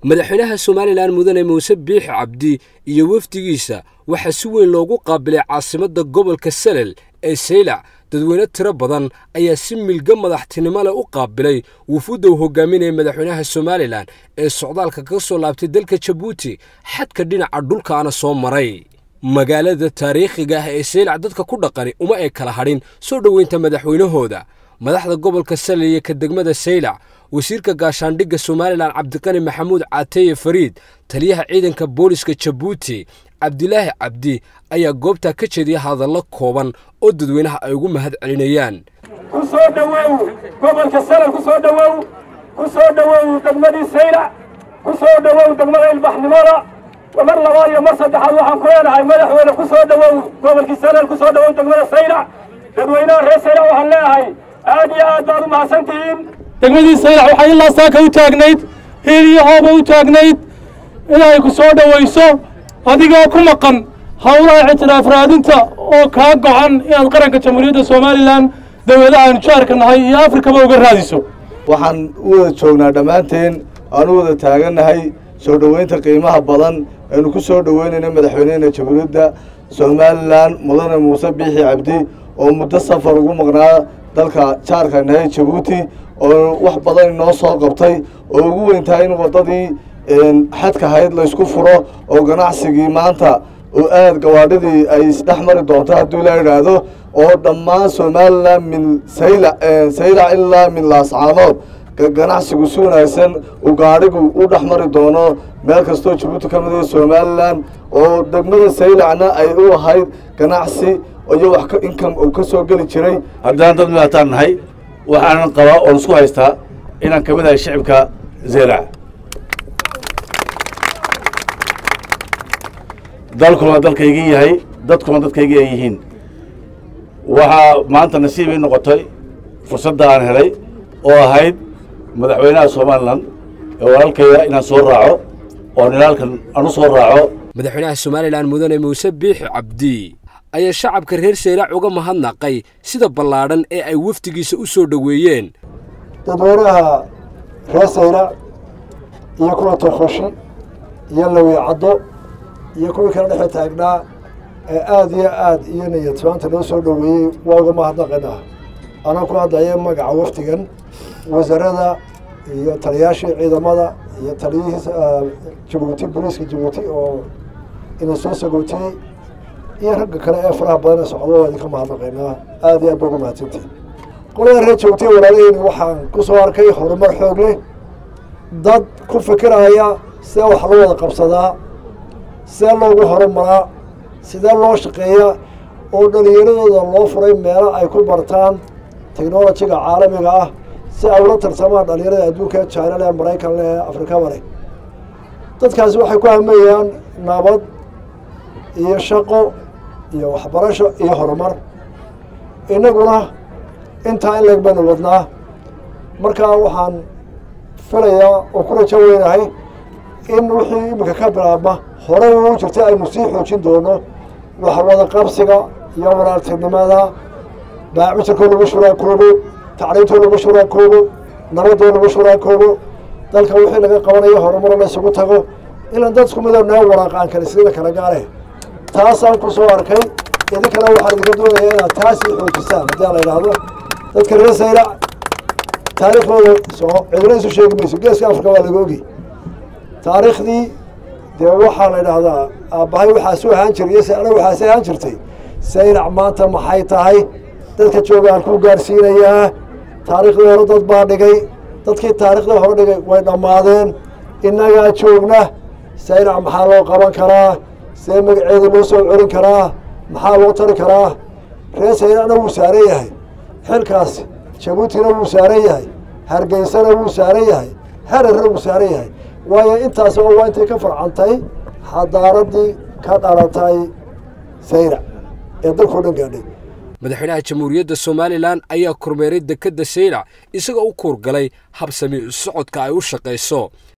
madaxweynaha somalilan mudane muuse biixi cabdi iyo wafdigiisa waxaa si weyn loogu qaabilay caasimadda gobolka salel ee saylac dadweyne tiro badan ayaa si milga madaxtinimo leh u qaabilay wufuudda uu hogaaminaya madaxweynaha somalilan ee socdaalka ka soo laabtay dalka jabuuti xadka dhinaca dhulkaana soo maray magaalada taariikhiga ah ee saylac dadka ku dhaqani uma ay kala hadhin soo dhoweynta madaxweynahooda madaxda gobolka salel iyo ka degmada saylac wasiirka gaashaandhigga somalilan cabdiqani maxamuud caateye fariid taliyaha ciidanka booliska jabuuti cabdilaahi cabdi ayaa goobtaa ka jeediya hadallo kooban oo dadweynaha ay ugu mahad celinayaan ku soo dhowow gobolka salel ku soo dhowow ku soo dhowow degmadii saylac ku soo dhowow degmada ilbaxnimada mar labaad iyo mar saddexaad waxaan ku leenahay madaxweyne ku soo dhowow gobolkii salel ku soo dhowow degmada saylac dadweynaha reer saylac waxaan leeyahay aad iyo aad baad u mahadsantihiin degmadii saylac waxay ilaa saaka u taagnayd hiil iyo hooba u taagnayd inay ku soo dhowayso adigoo ku maqan howlaha ictiraaf raadinta oo kaa gocan inaad qaranka jamhuuriyadda somalilan dowladaha aanu jaarka nahay iyo afrikaba uga raadiso waxaan u wada joognaa dhammaanteen aan u wada taagannahay soo dhoweynta qiimaha badan aynu ku soo dhoweynayna madaxweynehena jamhuuriyadda somalilan mudane muuse biixi cabdi oo muddo safar ugu maqnaa dalka jaarka nahay jabuuti oo wax badan inoo soo qabtay oo ugu weyntahay in waddadii xadka hayd laysku furo oo ganacsigii maanta oo aad gawaadhidii ay isdhex mari doonto hadduu la idhaahdo oo dhammaan somalilan min sayla saylac ilaa min laascaanood ganacsigu si wanaagsan uu gaadhigu u dhex mari doono meel kastoo jabuuti ka mida somalilan oo degmada saylacna ay u ahayd ganacsi iyo wax inkam uu ka soo geli jiray haddaan dad midaataan nahay waxaanan qabaa oon isku haystaa inaan ka mid ahay shicibka zeylac dalkuna dalkaygii yahay dadkuna dadkaygii ay yihiin waxaa maanta nasiib ii noqotay fursadda aan helay oo ahayd madaxweynaha somalilan ee walaalkayda inaan soo raaco oo nilaalkan aan u soo raaco madaxweynaha somalilan mudane muuse biixi cabdi ayaa shacabka reer saylac uga mahadnaqay sida ballaadhan ee ay wafdigiisa u soo dhoweeyeen dadweynaha reer saylac iyo kuwa tokoshi iyo lawiicaddo iyo kuwii kala dhexe taagnaa ee aada iyo aad iyo niyadsaanta loo soo dhoweeyey waa uga mahadnaqanaa anaa ku hadlaya magaca wafdigan wasaarada iyo taliyaashii ciidamada iyo taliyihii jabuuti booliiska jabuuti oo ina soo sagootiyey iyo ragga kale ee faraha badan ee socdo waa idinka mahadnaqaynaa aada iyo aad ba uga mahadsantihin qolada reer joogtay walaalaheyni waxaan ku soo arkay horumar xoog leh dad ku fikiraya sidee wax loo wada qabsadaa sidee loogu horumaraa sidee loo shaqeeyaa oo dhalinyaradooda loo furay meelo ay ku bartaan technolojiga caalamiga ah si ay ula tartamaan dhalinyarada adduunka china leh maraykan leh afrikaba leh dadkaasi waxay ku hameeyaan nabad iyo shaqo iyo waxbarasho iyo horumar innaguna intaa in leeg baynu wadnaa markaa waxaan filayaa oo ku rajo weynahay in wixii iminka ka bilaabma horey uu jirtay aynu sii xoojin doono wax wada qabsiga iyo walaaltinimada baacmitirkoo lagu shuraakoobo tacliintoo lagu shuraakoobo nabadoo lagu shuraakoobo dalka wixii laga qabanayo horumaro la isugu tago ilan dadku midoo noo waraaqaan kale sida kala gaale taasaan ku soo arkay idinkana waxaan idinka doonayaa inaad taasii xoojisaan haddii la idhaahdo dadka reer saylac taariikhdooda soo cidina isu sheegi mayso geeska afrika waa laga ogi taariikhdii dee waxaa la idhaahdaa aabbahay waxaasu ahaan jiray iyo sayla waxaasi ahaan jirtay saylac maanta maxay tahay dadka joogaan ku gaarsiinayaa taariikhdii hore dad baa dhigay dadkii taariikhdii hore dhigay way dhammaadeen innagaa joogna saylac maxaa loo qaban karaa see magaceeda loo soo celin karaa maxaa loo tari karaa reer saylacna wuu saaran yahay xilkaas jabuutina wuu saaran yahay hargeysana wuu saaran yahay hararna wuu saaran yahay waayo intaas oo waa intay ka farcantay xadaaradii ka dhalatay saylac ee dalkao dhan gaadhay madaxweynaha jamhuuriyadda somalilan ayaa kormeeray dekedda saylac isagoo u kuurgalay habsami socodka ay u shaqayso